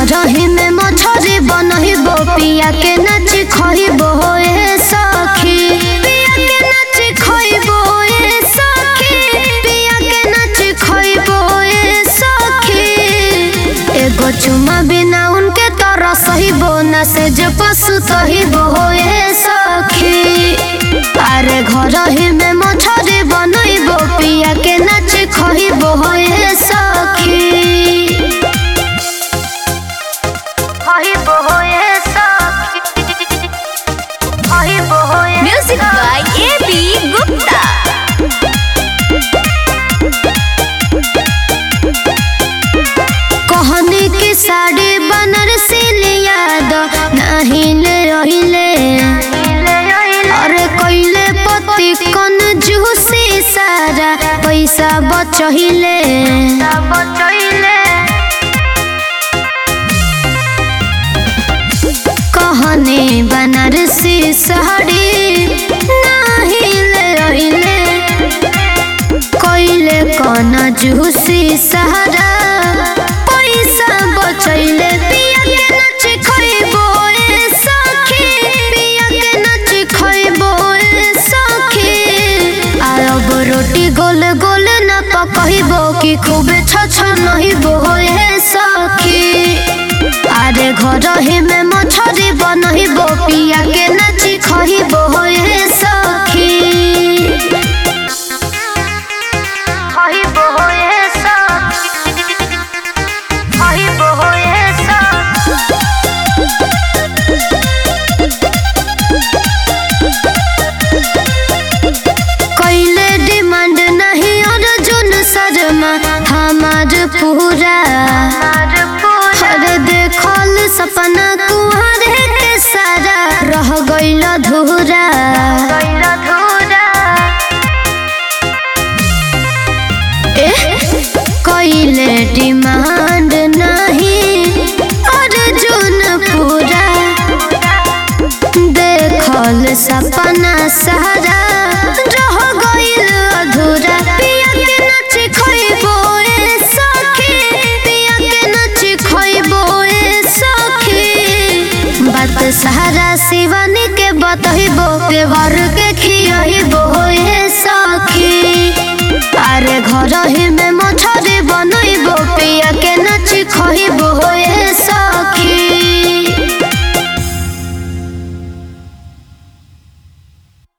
रही में मछरी बनहिबो पिया के नाच खइबो ए सखी पिया के नाच खइबो ए सखी पिया के नाच खइबो ए सखी एगो चुमा बिना उनके तरह सहिबो ना से जे पशु सहिबो ए सखी अरे घर ही में मछरी बनइबो पिया के नाच खइबो ए सखी खइबो ए सखी खइबो ए Music by A.B. Gupta. कहनी की साड़ी बनारसी लिया दो नहीं ले रहिले अरे कइले पति कन जूसी सारा पैसा बचहिले कहने बनारसी साड़ी नहीं ले रहिले कइले कन जूसी सहारा पैसा बचैले पिया के नाच खइबो ए सखी पिया के नाच खइबो ए सखी आब रोटी गोल गोल न पकहिबो कि खूबे छछ नहिबो ए सखी अरे घर ही में मछरी बनहिबो पिया के नाच खइबो ए सखी खइबो ए सखी खइबो ए सखी कैले डिमांड नहीं अर्जुन शर्मा हमार पूरा हर देखल सपना कुहरे के सारा रह गइल धूरा कैले डिमांड नहीं अर्जुन पूरा देखल सपना सारा रह गइल अधूरा पिया के नाच खइबो ए सखी पिया के नाच खइबो ए सखी बात सारा शिवानी के बतहिबो के घर के खियहिबो ए सखी